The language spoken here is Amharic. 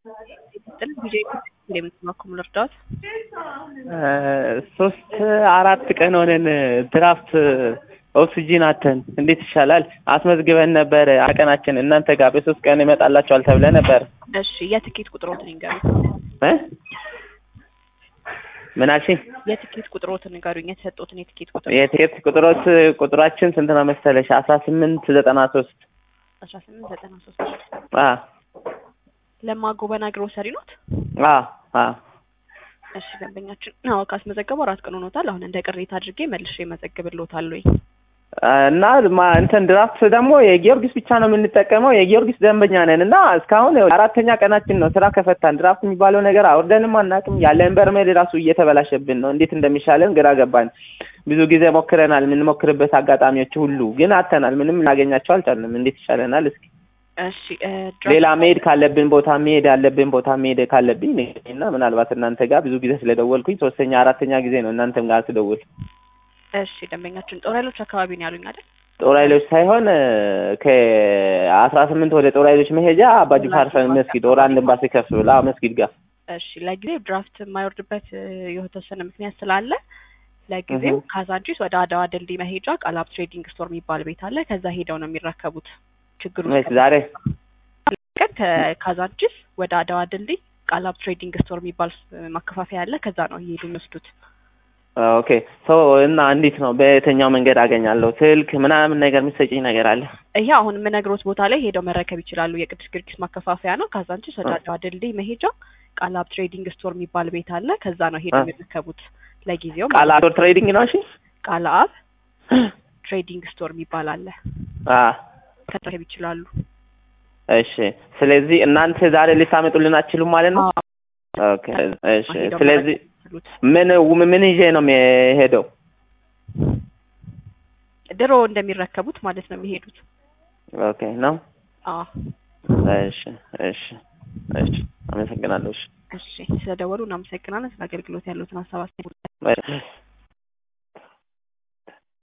ጥል ቪዲዮ እንደምትማከሙ ልርዳዎት? ሶስት አራት ቀን ሆነን ድራፍት ኦክሲጂን አተን እንዴት ይሻላል? አስመዝግበን ነበር አቀናችን እናንተ ጋር በሶስት ቀን ይመጣላችኋል ተብለ ነበር። እሺ የትኬት ቁጥሮትን ይንገሩኝ። እ ምን አልሽኝ? የትኬት ቁጥሮትን ንገሩኝ። የተሰጡትን የትኬት ቁጥር የትኬት ቁጥሮች ቁጥራችን ስንት ነው መሰለሽ? አስራ ስምንት ዘጠና ሶስት አስራ ስምንት ዘጠና ሶስት አ ለማጎበና ግሮሰሪ ኖት? አ አ እሺ ደንበኛችን አዎ ካስመዘገቡ አራት ቀን ሆኖታል። አሁን እንደ ቅሬታ አድርጌ መልሼ መዘግብልዎታለሁ። እና ማ እንትን ድራፍት ደግሞ የጊዮርጊስ ብቻ ነው የምንጠቀመው። የጊዮርጊስ ደንበኛ ነን እና እስካሁን አራተኛ ቀናችን ነው ስራ ከፈታን። ድራፍት የሚባለው ነገር አውርደንም አናውቅም። ያለን በርሜል ራሱ እየተበላሸብን ነው። እንዴት እንደሚሻለን ግራ ገባን። ብዙ ጊዜ ሞክረናል፣ የምንሞክርበት አጋጣሚዎች ሁሉ ግን አተናል። ምንም እናገኛቸው አልቻልንም። እንዴት ይሻለናል? እስኪ እሺ ሌላ መሄድ ካለብን ቦታ መሄድ ያለብን ቦታ መሄድ ካለብኝ እና ምናልባት እናንተ ጋር ብዙ ጊዜ ስለደወልኩኝ ሶስተኛ አራተኛ ጊዜ ነው እናንተም ጋር ስደውል እሺ ደንበኛችን ጦር ኃይሎች አካባቢ ነው ያሉኝ አይደል? ጦር ኃይሎች ሳይሆን ከአስራ ስምንት ወደ ጦር ኃይሎች መሄጃ አባጅፋር መስጊድ ወር አንድ ኤምባሲ ከፍ ብላ መስጊድ ጋር። እሺ ለጊዜው ድራፍት የማይወርድበት የተወሰነ ምክንያት ስላለ ለጊዜው ካዛንቺስ ወደ አድዋ ድልድይ መሄጃ ቃላብ ትሬዲንግ ስቶር የሚባል ቤት አለ። ከዛ ሄደው ነው የሚረከቡት። ችግሩ ዛሬ ቀን ከካዛንቺስ ወደ አድዋ ድልድይ ቃላብ ትሬዲንግ ስቶር የሚባል ማከፋፈያ አለ። ከዛ ነው እየሄዱ የሚወስዱት። ኦኬ ሶ እና እንዴት ነው በየትኛው መንገድ አገኛለሁ? ስልክ ምናምን ነገር የምትሰጪኝ ነገር አለ? ይሄ አሁን የምነግሮት ቦታ ላይ ሄደው መረከብ ይችላሉ። የቅዱስ ጊዮርጊስ ማከፋፈያ ነው። ካዛንቺስ ወደ አድዋ ድልድይ መሄጃ ቃላብ ትሬዲንግ ስቶር የሚባል ቤት አለ። ከዛ ነው ሄደው የሚረከቡት። ለጊዜው ቃላብ ትሬዲንግ ነው። እሺ ቃላብ ትሬዲንግ ስቶር የሚባል አለ። አ መረከብ ይችላሉ። እሺ ስለዚህ እናንተ ዛሬ ልታመጡልን አትችሉም ማለት ነው? ኦኬ እሺ ስለዚህ ምን ምን ይዤ ነው የሚሄደው? ድሮ እንደሚረከቡት ማለት ነው የሚሄዱት። ኦኬ ነው። አዎ እሺ እሺ እሺ አመሰግናለሁ። እሺ እሺ ስለደወሉ እናመሰግናለን። ስለ አገልግሎት ያሉትን ሀሳብ አስተያየት